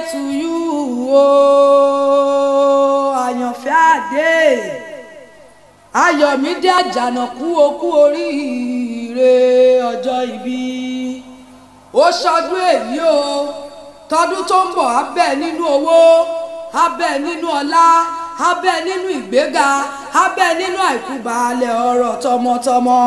to you o àyànfẹ́ àdé ayọ̀mídé àjànàkú okú oríire ọjọ́ ìbí ó ṣọdún èyí o tọdún tó ń bọ̀ abẹ́ nínú owó abẹ́ nínú ọlá abẹ́ nínú ìgbéga abẹ́ nínú àìkú baálẹ̀ ọ̀rọ̀ tọmọtọmọ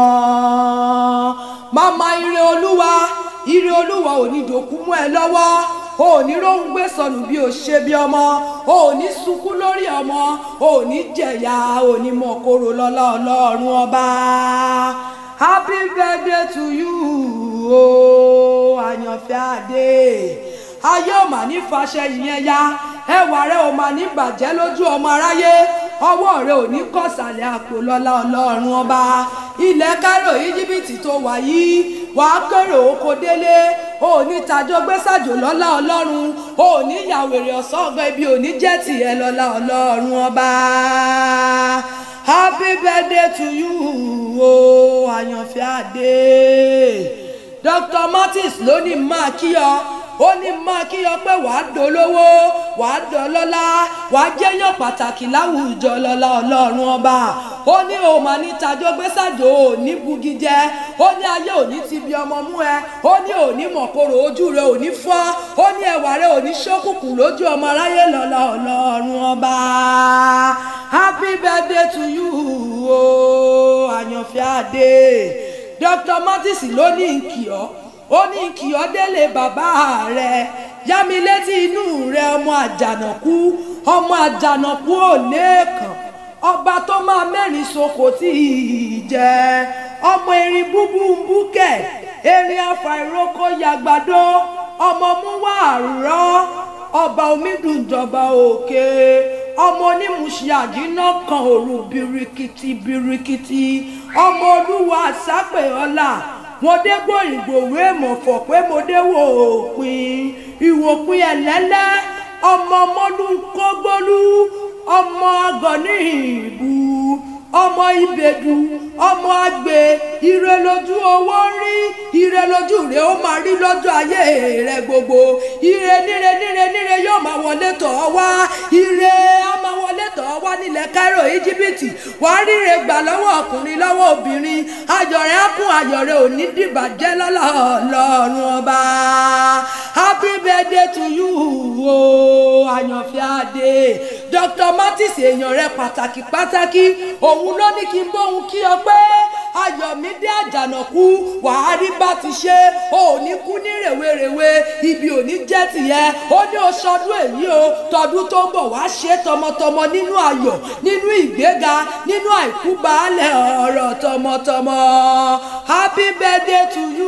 màmá ire olúwa ire olúwa ò ní dòkú mú ẹ lọ́wọ́ o ò ní róhun gbé sọnù bí o ṣe bí ọmọ o ò ní sunkún lórí ọmọ o ò ní jẹ̀yà o ò ní mọ̀ kóró lọ́lá ọlọ́run ọba happy birthday to you o àyànfẹ́ adé ayé ò mà ní faṣẹ ìyẹn ya ẹwà rẹ ò mà ní bàjẹ́ lójú ọmọ aráyé ọwọ́ rẹ ò ní kọ̀sàlẹ̀ àpò lọ́lá ọlọ́run ọba ilẹ̀ kárò íjíbítì tó wà yìí wàá kéré oko délé ò ní tajọ gbèsàjò lọ́lá ọlọ́run ò ní yàwèrè ọ̀sán ọgbọ́n ibi ò ní jẹ́ tìẹ lọ́lá ọlọ́run ọba happy birthday to you o àyànfẹ́ adé dr martins ló ní máa kí ọ ó ní máa kí ọ pé wàá dolówó wàá dọlọ́lá wàá jẹ́yàn pàtàkì láwùjọ lọ́lá ọlọ́run ọba ó ní o mà ní tajọ gbèsàjò ò ní bugi jẹ ó ní ayé òní ti bí ọmọ mú ẹ ó ní òní mọ̀kòrò ojú rẹ òní fọ́ ó ní ẹwà rẹ òní ṣókùnkùn lójú ọmọ aráyé lọ́lá ọlọ́run ọba happy birthday to you o àyànfẹ́ adé dr martins ló ní nkì ọ́ ó ní kí ọ délé bàbá rẹ yá mi létí inú rẹ ọmọ àjànàkú ọmọ àjànàkú ò lẹ́ẹ̀kan ọba tó máa mẹ́rin soko tí ì jẹ ọmọ erin búbú ń búkẹ̀ erin afàìrókò yàgbàdo ọmọ múwá àrọ́ ọba omídùnjọba òkè ọmọ onímùsí àjínà kan òru birikiti birikiti ọmọ olúwa àsápè ọlá mo dé gbòyìngbòwé mọ̀fọ̀ pé mo dé wò òpin ìwòpin ẹ̀lẹ́lẹ́ ọmọ ọmọdún kógbólú ọmọ agọ̀ní ìbú ọmọ ìbèdú ọmọ àgbè ire lójú owó rí ire lójú rẹ ó máa rí lọ́jọ́ ayé rẹ gbogbo ire níre níre níre yóò máa wọlé tọ̀ ọ́ wá ire á máa wọlé tọ̀ ọ́ wá nílẹ̀ Cairo íjíbítì wàá ríre gbà lọ́wọ́ ọkùnrin lọ́wọ́ obìnrin ayọ̀ rẹ á kún ayọ̀ rẹ ò ní dìbàjẹ́ lọ́lọ́ ọlọ́run ọba happy birthday to you o àyànfẹ́ adé Dr. Martins èèyàn rẹ pàtàkì pàtàkì òun ló ní kí n bóun kí ọ pé ayọ̀mídé àjànàkú wàá rí bá ti ṣe ò ní kú ní rèwerèwe ibi ò ní jẹ́ tìyẹ ó ní oṣọdún èyí o tọdún tó ń bọ̀ wá ṣe tọmọtọmọ nínú ayọ̀ nínú ìgbéga nínú àìkú baálẹ̀ ọ̀rọ̀ tọmọtọmọ happy birthday to you.